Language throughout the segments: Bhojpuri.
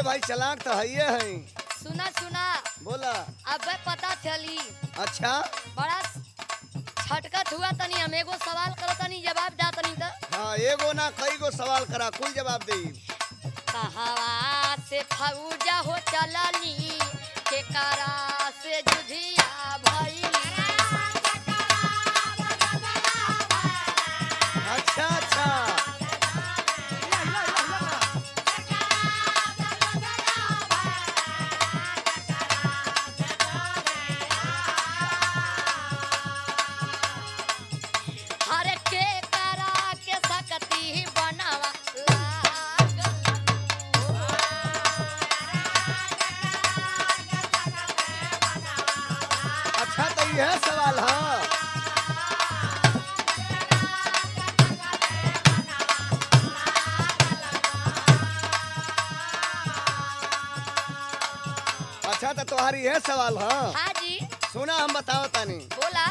भाई चलाक तो है है सुना सुना बोला अब पता चली अच्छा बड़ा छटकत हुआ तनी हम एगो सवाल करो तनी जवाब दा तनी तो हाँ एगो ना कई गो सवाल करा कुल जवाब दे कहवा से फौजा हो चलनी के करा से जुझिया भइली अच्छा अच्छा हर के करा के सकती बनवा लागल अच्छा तो यह सवाल हाँ अच्छा तो तुम्हारी यह सवाल हाँ हाँ जी सुना हम बताओ तानी बोला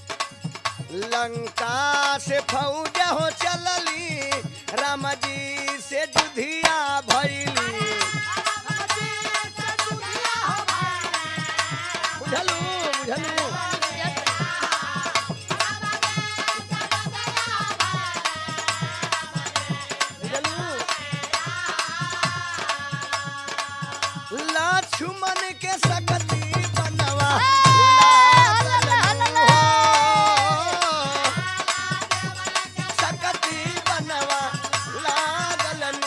लंका से फौजा हो चलली राम जी से जुधिया भैली बुझलू बुझलू बुझलू लक्ष्मण के सकती बनवा लागल हो। सकती बनवा लागल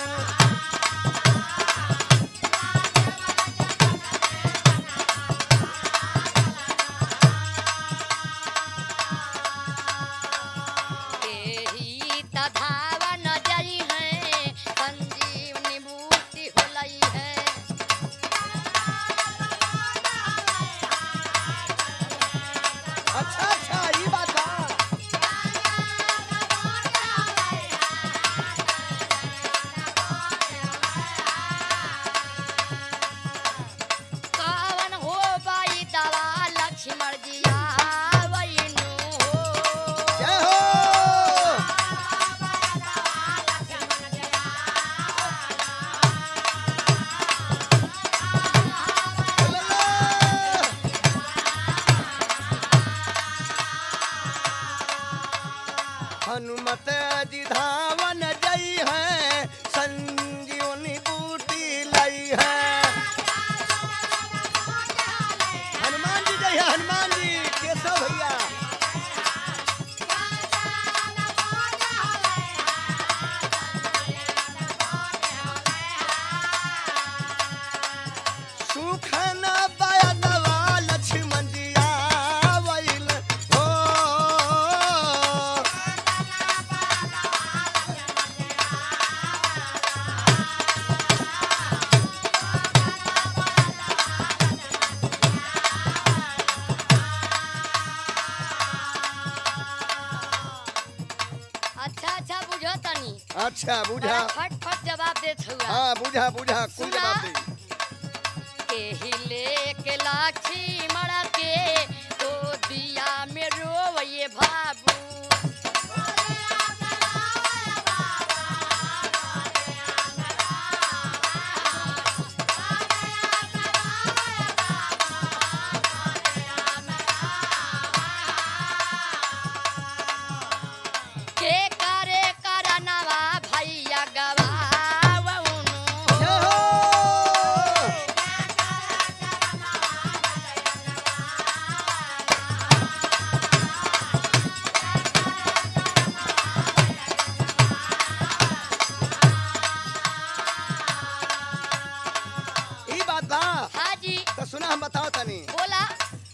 एही त धावा न जाई है संजीवनी बूटी होलई है अच्छा अच्छा ई बात बा कावन हो बाई दवा लक्ष्मण जिया वैनु हो जय हो हनुमत जी धावन जई है संजीवनी बूटी लई है हनुमान जी जय है हनुमान जी केशव भैया सुखन बयनवा लक्ष्मण जी आवैल हो अच्छा अच्छा बुझो तनी अच्छा बुझा बड़ा फट फट जवाब देत हुआ हाँ बुझा बुझा कुल सुना। जवाब दे एही लेके लक्ष्मण के तो दिया में रोवये बाबू के करे करनवा भैया गवावनु जय हो ई बात बा हाँ जी तो सुना हम बताओ तनी बोला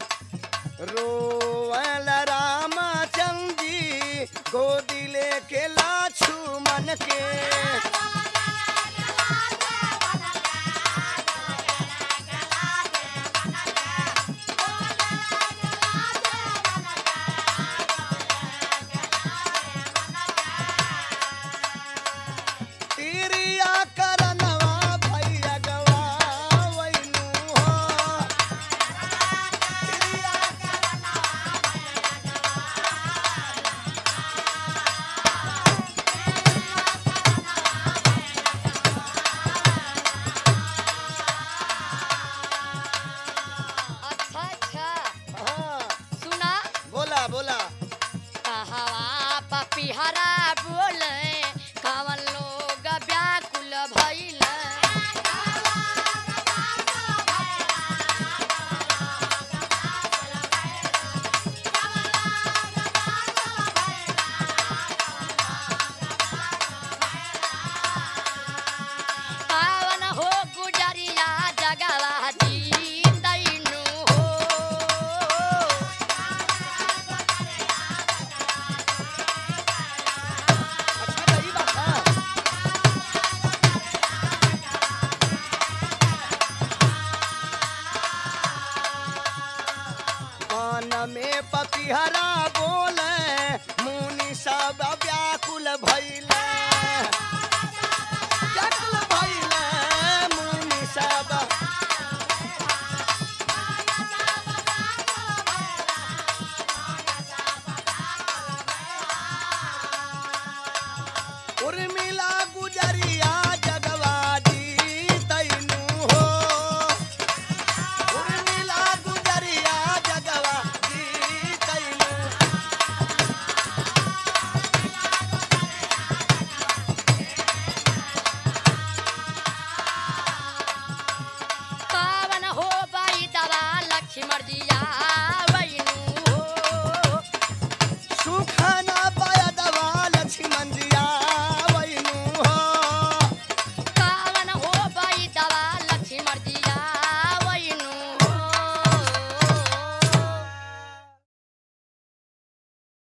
रोवल रामचंद्र जी गोदी लेके लाछू मन के तिरिया करनवा भैया गवावैनु हो तिरिया कहवा पपिहरा बोले कवन लोग व्याकुल भइल पावन हो गुजरिया जगवा जींदैनु हो अच्छा त ई बात है कान में पपिहरा बोले मुनि सब व्याकुल भइले व्याकुल भइले मुनि सब उर्मिला गुजरिया